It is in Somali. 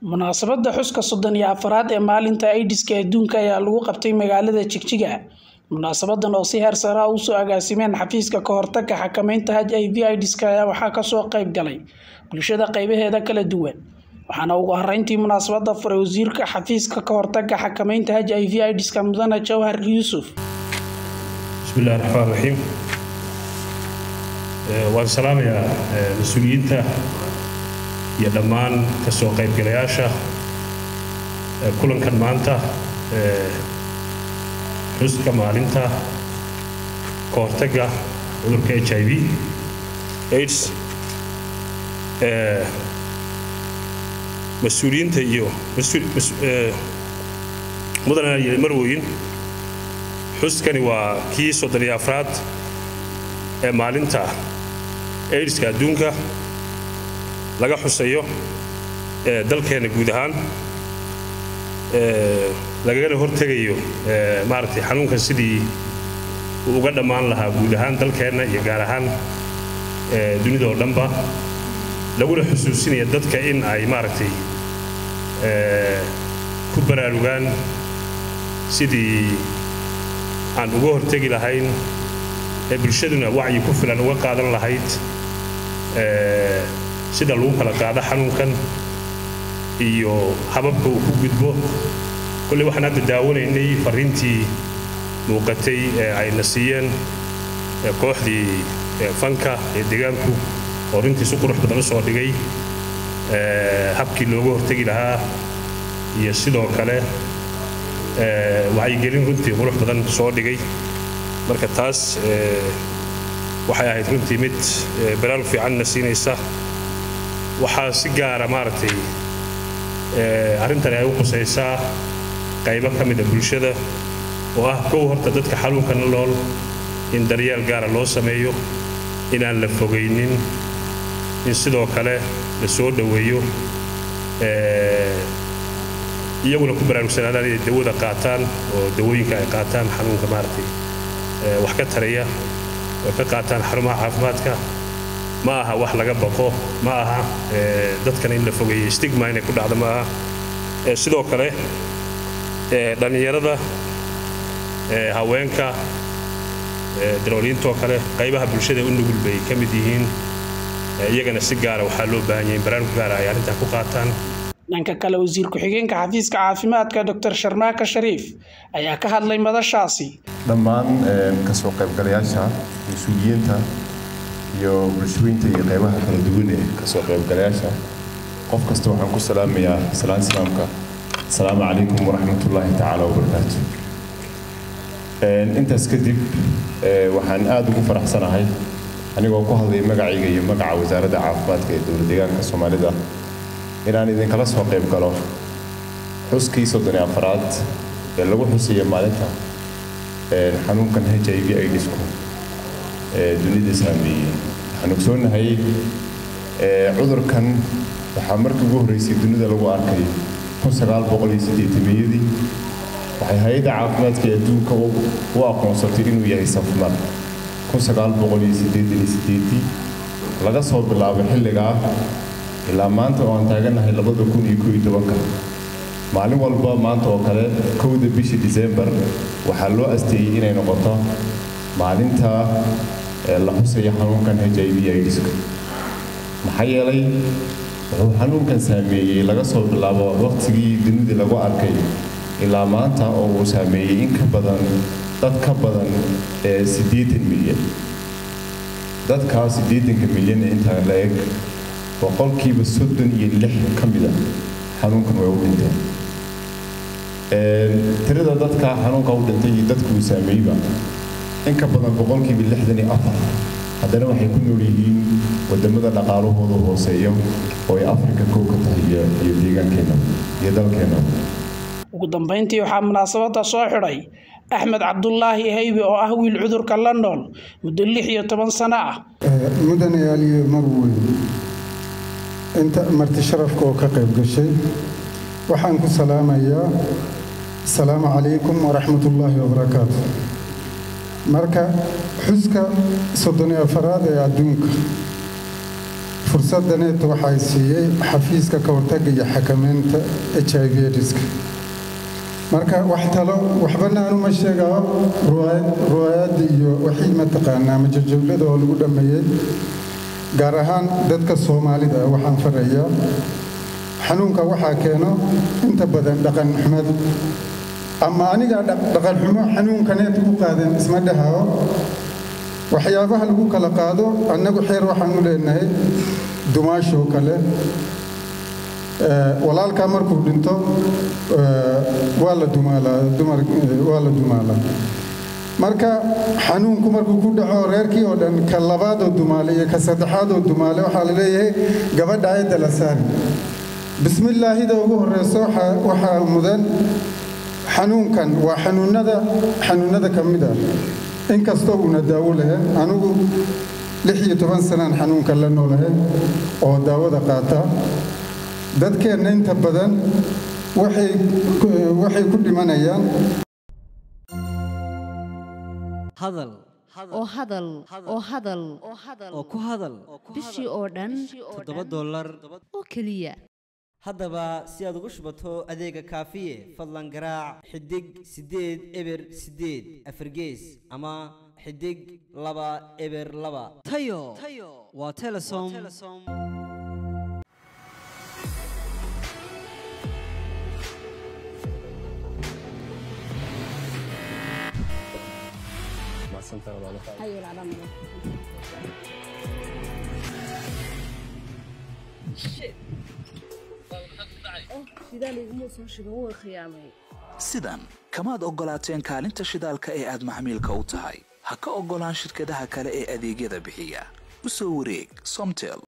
munaasabadda xuska soddon iyo afaraad ee maalinta aidiska adduunka ayaa lagu qabtay magaalada jigjiga munaasabadan oo si heer sare ah usoo agaasimeen xafiiska ka hortagga xakameynta h i v idiska ayaa waxaa kasoo qayb galay bulshada qeybaheeda kala duwan waxaana ugu horeyntii munaasabada furay wasiirka xafiiska ka hortagga xakameynta h i v idiska mudane jawhar yuusuf bismillahi raxmaan raxiim waan salaamayaa mas-uuliyiinta iyo dhammaan kasoo qaybgalayaasha kulankan maanta xuska maalinta ka hortagga cudurka h i v aids mas-uuliyiinta iyo mudana iyo marwoyin xuskani waa kii soddon iyo afraad ee maalinta aidiska adduunka laga xusayo ee dalkeenna guud ahaan lagagana hortegayo maaragtay xanuunkan sidii uu uga dhammaan lahaa guud ahaan dalkeenna iyo gaar ahaan dunida oo dhanba laguna xusuusinaya dadka in ay maaragtay ku baraarugaan sidii aan uga hortegi lahayn ee bulshaduna wacyi ku filan uga qaadan lahayd sida lagu kala qaado xanuunkan iyo hababka uu ku gudbo kolley waxaan hadda daawanaynay fariintii muuqatay ee ayna siiyeen kooxdii fanka ee deegaanku oo runtii si qurux badan u soo dhigay habkii looga hortegi lahaa iyo sidoo kale wacyigelin runtii qurux badan soo dhigay marka taas waxay ahayd runtii mid baraarug fiicanna siinaysa waxaa si gaara maaragtay arrintani ay u qusaysaa qaybo ka mida bulshada oo ah kow horta dadka xanuunkana lool in daryeel gaara loo sameeyo inaan la fogaynin in sidoo kale la soo dhoweeyo iyaguna ku baraarugsanaadaan inay dawada qaataan oo dawooyinka ay qaataan xanuunka maaragtay wax ka taraya oo ka qaataan xarumaha caafimaadka ma aha wax laga baqo ma aha dadkana in la fogeeyo stigma inay ku dhacdo ma aha sidoo kale dhallinyarada haweenka darooliintoo kale qaybaha bulshada u nugul bay ka mid yihiin iyagana si gaara waxaa loo baahan yahay in baraarug gaara ay arrintaa ku qaataan dhanka kale wasiir ku-xigeenka xafiiska caafimaadka dr sharmaaka shariif ayaa ka hadlay madashaasi dhammaan kasoo qaybgalayaasha mas-uuliyiinta iyo bulshooyinta iyo qaybaha kala duwan ee kasoo qaybgalayaasha qof kasta waxaan ku salaamayaa salaan islaamka asalaamu calaykum waraxmatullaahi tacaala wabarakaatu intaas kadib waxaan aada ugu faraxsanahay anigoo ku hadlay magacayga iyo magaca wasaaradda caafimaadka ee dowlad deegaanka soomaalida inaan idinkala soo qayb galo xuskii soddon iyo afaraad ee lagu xusayo maalinta xanuunkan h i v idisku ee dunida saameeyey waxaan ogsoonahay cudurkan waxaa markii ugu horreysay dunida lagu arkay iyadii waxay hay-adda caafimaadka ee adduunka u aqoonsatay inuu yahay safmar laga soo bilaabo xilligaa ilaa maanta oo aan taaganahay maalin walba maanta oo kale kowda bisha disembar waxaa loo asteeyey inay noqoto maalinta la xusaya xanuunkan h i v idiska maxaa yeelay wuxuu xanuunkan saameeyey laga soo bilaabo waqtigii dunidii lagu arkay ilaa maanta oo uu saameeyey in ka badan dad ka badan siddeetan milyan dadkaa siddeetanka milyan ee intaa la eg boqolkiiba soddon iyo lix ka mida xanuunkan way u dhinteen tirada dadka xanuunka u dhintay iyo dadka uu saameeyeyba in ka badan boqolkiiba lixdan iyo afar haddana waxay ku nool yihiin wadamada dhaqaalahooda hooseeya oo ay afrika kow ka tahay iyo deegaankeenna iyo dalkeenna ugu dambeyntii waxaa munaasabada soo xidhay axmed cabdulaahi haybe oo ah wiil cudurka la nool muddo lix iyo toban sano ah mudane aliyo marweyn inta marti sharafka oo ka qayb gashay waxaan ku salaamayaa asalaamu calaykum waraxmatullaahi wabarakaatu marka xuska soddoniyo afaraad ee adduunka fursaddaneeta waxaa siiyey xafiiska ka hortagga iyo xakameynta h i v ediska marka wax talo waxbana anuma sheegao ruwaayadda iyo wixii mataqaanaa majajawlada oo lagu dhammeeyey gaar ahaan dadka soomaalida waxaan farayaa xanuunka waxaa keeno inta badan dhaqan xumed ama aniga dhaqan xumo xanuunkaneed ku qaadeen isma dhahao waxyaabaha lagu kala qaado annagu xeer waxaan u leenahay dumaashoo kale walaalkaa markuu dhinto waa la dumaalaa dumar waa la dumaalaa marka xanuunku markuu ku dhaco reerkii oo dhan ka labaadoo dumaale iyo ka saddexaadoo dumaale waxaa la leeyahay gabadha ayadda la saari bismillaahida ugu horeyso waxaa mudan xanuunkan waa xanuunada xanuunada ka mid ah inkastoo uuna daawo lahayn anigu lix iyo toban sanaan xanuunkan la noolahay oo daawada qaata dadkeenna inta badan waxay ku dhimanayaan hadal oo hadal oo hadal oo ku hadal bishii oo dhan toddoba dollar oo keliya haddaba si aad ugu shubato adeega kaafiye fadlan garaac xidig siddeed eber siddeed afargees ama xidig laba eber laba tayo waa telesom sidan kamaad oggolaateen kaalinta shidaalka ee aad maxmiilka u tahay ha ka oggolaan shirkadaha kale ee adeegyada bixiya u soo wareeg somtel